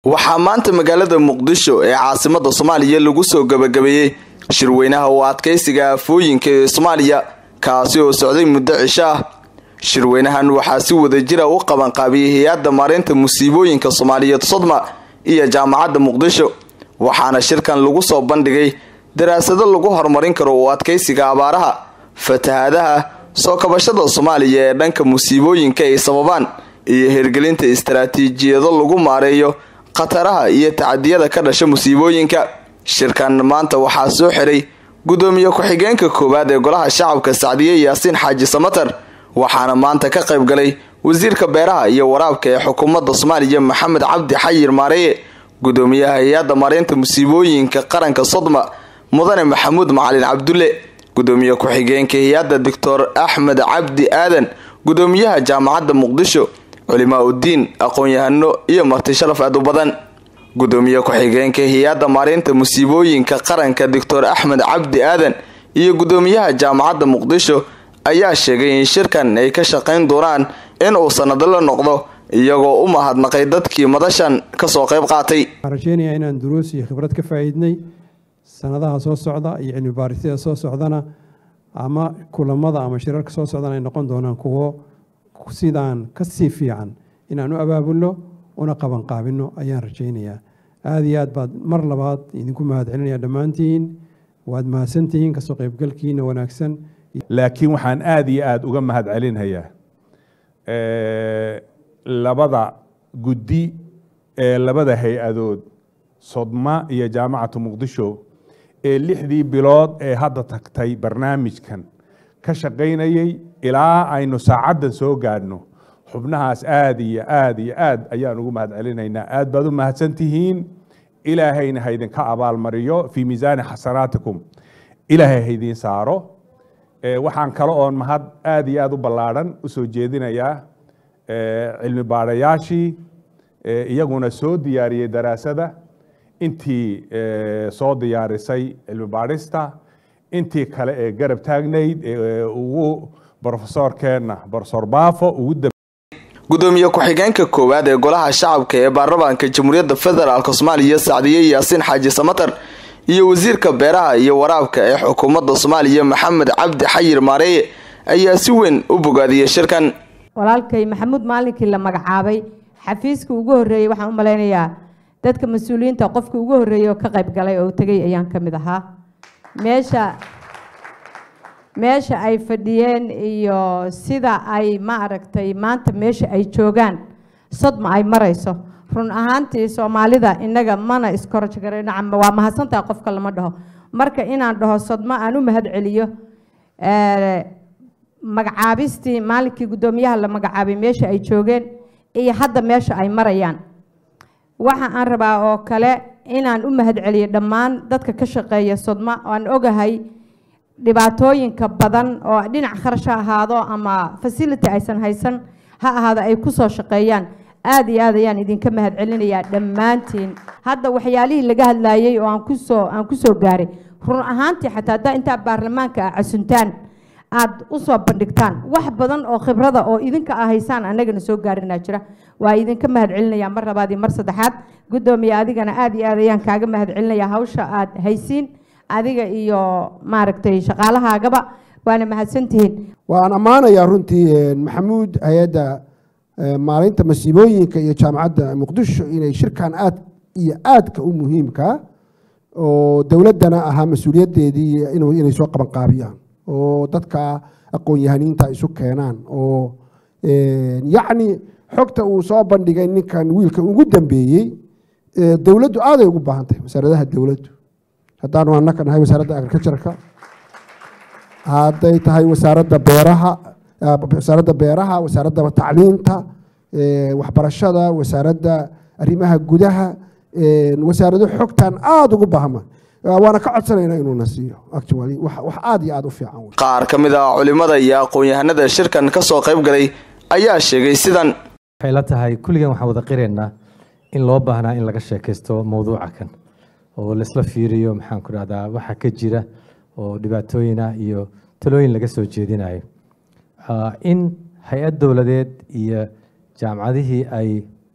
waxaa maanta magaalada muqdisho ee caasimada soomaaliya lagu soo gabagabeeyey shirweynaha u adkaysiga aafooyinka ee soomaaliya kaasi oo socday muddo cisho ah shirweynahan waxaa si wadajira u qabanqaabiyey hay-adda maareynta musiibooyinka soomaaliyeed sodma iyo jaamacadda muqdisho waxaana shirkan lagu soo bandhigay daraasado lagu horumarin karo u adkaysiga abaaraha fatahaadaha soo kabashada soomaaliya ee dhanka musiibooyinka ay sababaan iyo hirgelinta istaraatiijiyado lagu maareeyo khataraha iyo tacadiyada ka dhasha musiibooyinka shirkan maanta waxaa soo xiray gudoomiye ku-xigeenka koowaad ee golaha shacabka sacdiye yaasiin xaaji samatar waxaana maanta ka qayb galay wasiirka beeraha iyo waraabka ee xukuumadda soomaaliya maxamed cabdi xayir maareeye gudoomiyaha hay-adda maareynta musiibooyinka qaranka sodma mudane maxamuud macalin cabdulle gudoomiye ku-xigeenka hay-adda doctor axmed cabdi aadan gudoomiyaha jaamacadda muqdisho culimaa uddiin aqoon-yahano iyo marti sharaf aad u badan gudoomiye ku-xigeenka hay-adda maareynta musiibooyinka qaranka doctor axmed cabdi aadan iyo gudoomiyaha jaamacadda muqdisho ayaa sheegay in shirkan ay ka shaqayn doonaan in uu sanado la noqdo iyagoo u mahadnaqay dadkii madashan kasoo qayb qaatay waxaan rajeynayaa inaan duruus iyo khibrad ka faa'iidnay sanadaha soo socda iyo cilmi baarisyada soo socdana ama kulamada ama shirarka soo socdana ay noqon doonaan kuwo sidaan kasii fiican inaan u abaabulno una qabanqaabino ayaan rajaynayaa aada iyo aad baad mar labaad idinku mahadcelinaya dhammaantiin waad mahadsantihiin kasoo qaybgalkiina wanaagsan laakiin waxaan aada iyo aada uga mahad celinhayaa labada guddi ee labada hay-adood sodma iyo jaamacatu muqdisho ee lixdii bilood ee hadda tagtay barnaamijkan ka shaqaynayay ilaa aynu saacaddan soo gaadhno xubnahaas aada iyo aada iyo aad ayaan ugu mahad celinaynaa aad baad u mahadsan tihiin ilaahayna haydinka abaalmariyo fii miisaani xasanaatikum ilaahay haydiin saaro waxaan kale oon mahad aada iyo aada u ballaadhan usoo jeedinayaa cilmi baadhayaashii iyaguna soo diyaariyey daraasada intii soo diyaarisay cilmi baadhista intii kale ee garab taagnayd ugu brofesorkeenna brofesor baafo ugu gudoomiye ku-xigeenka koowaad ee golaha shacabka ee baarlamaanka jamhuuriyadda federaalk soomaaliya sacdiye yaasiin xaaji samatar iyo wasiirka beeraha iyo waraabka ee xukuumadda soomaaliya maxamed cabdi xayir maareeye ayaa si weyn u bogaadiyey shirkan walaalkay maxamuud maalinkii la magacaabay xafiiska ugu horreeyey waxaan u malaynayaa dadka mas-uuliyiinta qofka ugu horreeyey oo ka qayb galay oo tegay ayaan ka mid ahaa meesha meesha ay fadhiyeen iyo sida ay ma aragtay maanta meesha ay joogaan sodma ay marayso run ahaantii soomaalida innaga mana iskorojgarayno waa mahadsantaha qofka lama dhaho marka inaan dhaho sodma aan u mahad celiyo magacaabistii maalinkii guddoomiyaha la magacaabay meesha ay joogeen iyo hadda meesha ay marayaan waxa aan rabaa oo kale inaan u mahad celiyo dhammaan dadka ka shaqeeya sodma aan ogahay dhibaatooyinka badan oo dhinac kharash ha ahaado ama facility aysan haysan ha ahaado ay ku soo shaqeeyaan aada iyo aad ayaan idinka mahad celinayaa dhammaantiin hadda waxyaalihii laga hadlaayey oo aan kusoo aan kusoo gaaray run ahaantii xataa haddaa intaa baarlamaanka ah casuntaan aada usoo bandhigtaan wax badan oo khibrada oo idinka ah haysaan annagana soo gaarinaa jira waa idinka mahad celinayaa mar labaad iyo mar saddexaad guddoomiye adigana aada iyo aad ayaan kaaga mahad celinayaa hawsha aada haysiin adiga iyo maaragtay shaqaalahaagaba waana mahadsantihiin waan ammaanayaa runtii maxamuud hay-adda maalinta masiibooyinka iyo jaamacadda muqdisho inay shirkan aad iyo aadka u muhiimka oo dowladdana ahaa mas-uuliyaddeedii inay soo qabanqaabiyaan oo dadka aqoon-yahaniinta isu keenaan oo yacni xogta uu soo bandhigay ninkan wiilka ugu dambeeyey dowladdu aaday ugu baahan tahay wasaaradaha dowladdu haddaanu annaka nahay wasaaradda agricultureka hadday tahay wasaaradda beeraha wasaaradda beeraha wasaaradda tacliinta waxbarashada wasaaradda arrimaha gudaha wasaarado xogtan aada ugu baahma waana ka codsanayna inuuna siiyo actually wax aada iyo aada u fiican qaar ka mid ah culimada iyo aqoon-yahanada shirkan kasoo qayb galay ayaa sheegay sidan waxay la tahay kulligan waxaan wada qiraynaa in loo baahnaa in laga sheekaysto mowduuca kan oo laisla fiiriyo maxaan ku dhahdaa waxa ka jira oo dhibaatooyina iyo talooyin laga soo jeedinayo in hay-ad dowladeed iyo jaamacadihii ay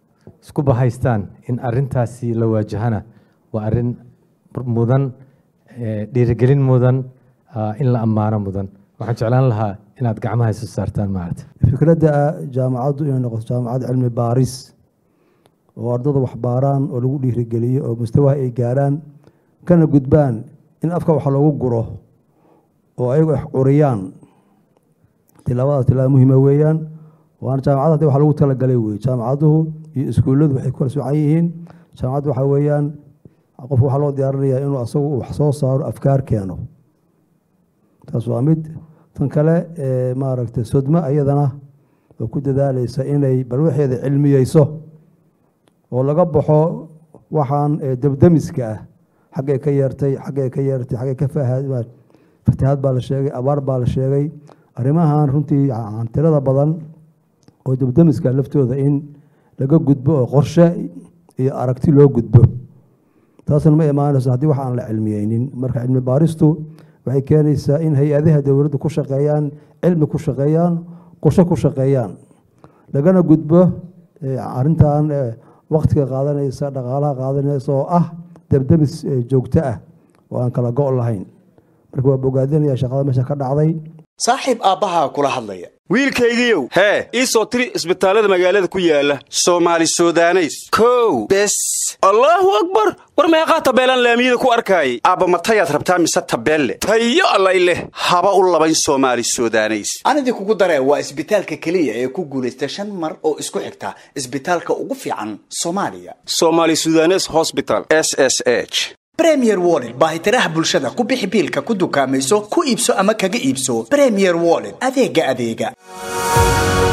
isku bahaystaan in arintaasi la waajahana waa arin mudan dhiirigelin mudan in la ammaano mudan waxaan jeclaan lahaa inaad gacmaha isu saartaan maarata fikradda jaamacaddu inay noqoto jaamacad cilmi baaris oo ardada wax baaraan oo lagu dhiirigeliyo oo mustawaha ay gaaraan kana gudbaan in afka wax loogu guro oo ayagu wax curiyaan tilaabadaas tilaaba muhiima weeyaan waana jaamacad hadii wax lagu talagalay wey jaamacaduhu iyo iskuulladu waxay kala socan yihiin jaamacaddu waxaa weeyaan qofka waxaa loo diyaarinayaa inuu asagu wax soo saaro afkaar keeno taas waa mid tan kale maaragtay sodmo ayadana oo ku dadaalaysa inay bal waxeeda cilmiyeyso oo laga baxo waxaan debdemiska ah xaggay ka yeertay xaggay ka yeertay xaggay ka fatahaad baa la sheegay abaar baa la sheegay arrimahan runtii tirada badan oo debdemiska laftooda in laga gudbo oo qorshe iyo aragti loo gudbo taasna ma imaanayso haddii wax aan la cilmiyeynin marka cilmi baaristu waxay keenaysaa in hay-adaha dowladdu ku shaqeeyaan cilmi ku shaqeeyaan qorshe ku shaqeeyaan lagana gudbo arintan waktiga qaadanaysa dhaqaalaha qaadanaysa oo ah debdemis joogto ah oo aan kala go' lahayn marka waa bogaadinaya shaqada meesha ka dhacday saaxiib aabbahaa kula hadlaya wiilkaygiiow hee ii soo tiri isbitaallada magaalada ku yaala soomaali sudaneys kow bes allaahu akbar war meeqaa tabeelaan laamiyada ku arkaayay aabba matayaad rabtaa mise tabeelle tayo allay leh haba u labayn soomaali sudaneys anidii kugu daree waa isbitaalka keliya ee ku guulaysta shan mar oo isku xigta isbitaalka ugu fiican soomaaliya somaali sudanes hosbital s s h bremier wollet baahitiraha bulshada ku bixi biilka ku dukaamayso ku iibso ama kaga iibso bremier wollet adeega adeega